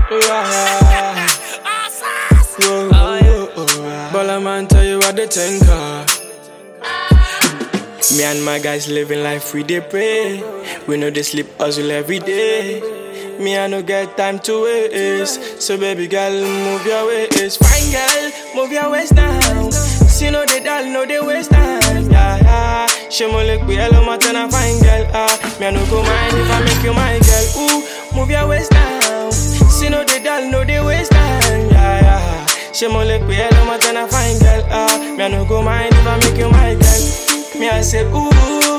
Yeah. Whoa, whoa, whoa. Baller man tell you what they think. uh. Me and my guys living life, we dey pray. We know they sleep hustle every day. Me, I no get time to waste. So, baby girl, move your waist. Fine girl, move your waist now. See, no, they doll, no, they waste time. Yeah, yeah. She mo look, we hello, my turn a fine girl. Ah, me, I no go mind if I make you my girl. Ooh, move your waist now. See, no, they doll, no, they waste time. Yeah, yeah. She mo look, we hello, my turn a fine girl. Ah, me, I no go mind if I make you my girl. Me, I say, ooh.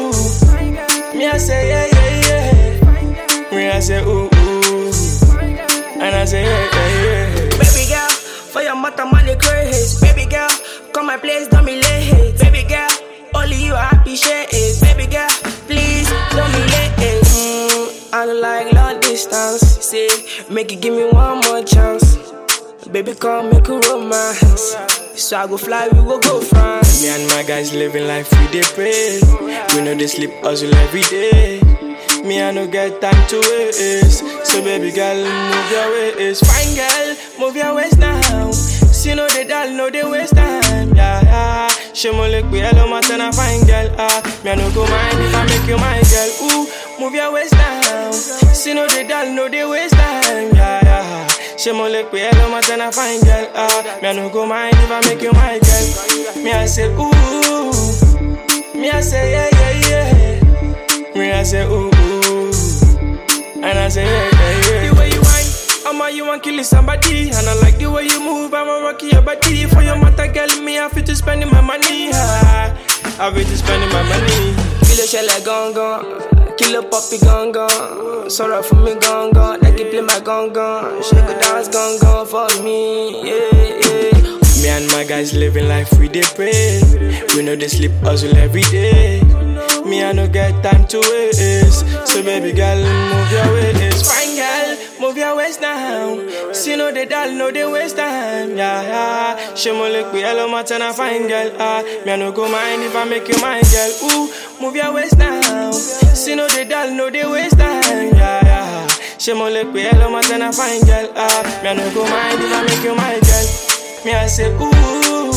Me, I say, yeah, yeah, yeah. Me, I say, ooh, ooh. And I say, yeah, yeah, yeah. Baby girl, for your mother money craze. Baby girl, come my place, don't be late. Baby girl, only you I appreciate it. Baby girl, please don't be late. Mm, I don't like long distance. Say, make it give me one more chance. Baby, come make a romance. So I go fly, we go go France. Me and my guys living life, we dey pray. We know they sleep hustle every day. Me, I no get time to waste. So, baby girl, move your waist. Fine girl, move your waist now. See, no, they doll, no, they waste time. Yeah, yeah. She mo look, we hello, my turn a fine girl. Ah, me, I no go mind if I make you my girl. Ooh, move your waist now. See, no, they doll, no, they waste time. Yeah, yeah. She mo look, we hello, my turn a fine girl. Ah, me, I no go mind if I make you my girl. Me, I say, ooh. Me, I say, yeah, yeah, yeah. Me, I say, ooh, ooh. And I say, yeah, yeah, yeah. The way you whine, I'm a you want kill somebody. And I like the way you move, I'm a rocky your body. For your mother, girl, me, I feel to spending my money. Ah, I be just spending my money. Kill a shell like gong gong. Kill a puppy gong gong. Sorry for me gong gong. Like you play my gong gong. She go dance gong gong for me. Yeah, yeah. Me and my guys living life, we dey pray. We know they sleep hustle every day. Me, I no get time to waste. So, baby girl, move your waist. Fine girl, move your waist now. See, no, they doll, no, they waste time. Yeah, yeah. She mo look, we hello, my turn a fine girl. Ah, me, I no go mind if I make you my girl. Ooh, move your waist now. See, no, they doll, no, they waste time. Yeah, yeah. She mo look, we hello, my turn a fine girl. Ah, me, I no go mind if I make you my girl. Me I say ooh,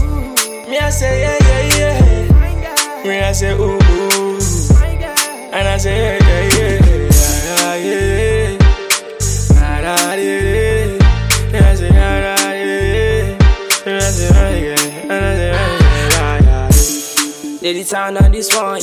me I say yeah yeah yeah. Me I say ooh, ooh. and I say yeah yeah yeah yeah yeah. Da, da, da, da. Me I say da, da, da, da. Me I say da, yeah, and I say da, yeah, yeah, yeah. Lady town on this one.